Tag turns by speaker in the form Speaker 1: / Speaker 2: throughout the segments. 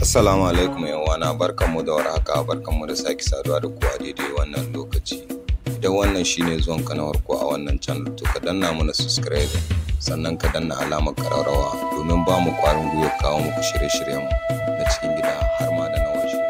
Speaker 1: Assalamu alaikum yawana barkanmu da warhaka barkanmu da sake saduwa da ku a daidai wannan lokaci. Idan wannan shine zuwan ka na farko a wannan channel to ka danna mana subscribe sannan ka danna alamar kararrawa domin ba mu kwarin gwiwa kawo muku shirye-shiryenmu na cikin gida har ma da na waje.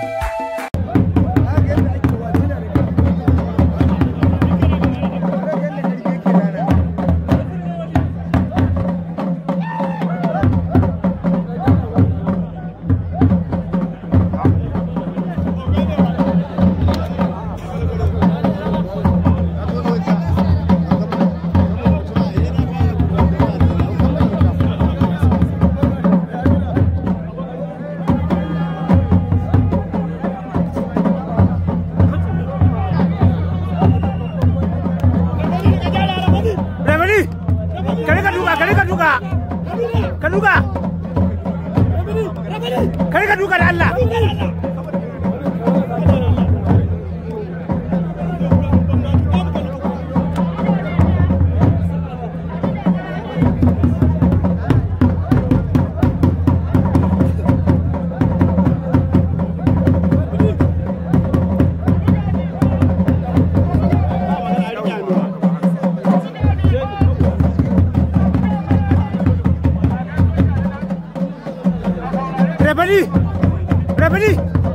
Speaker 2: Remedy, ka rika duka, ka rika duka, ka duka, ka rika duka da Allah. Remedy, Remedy,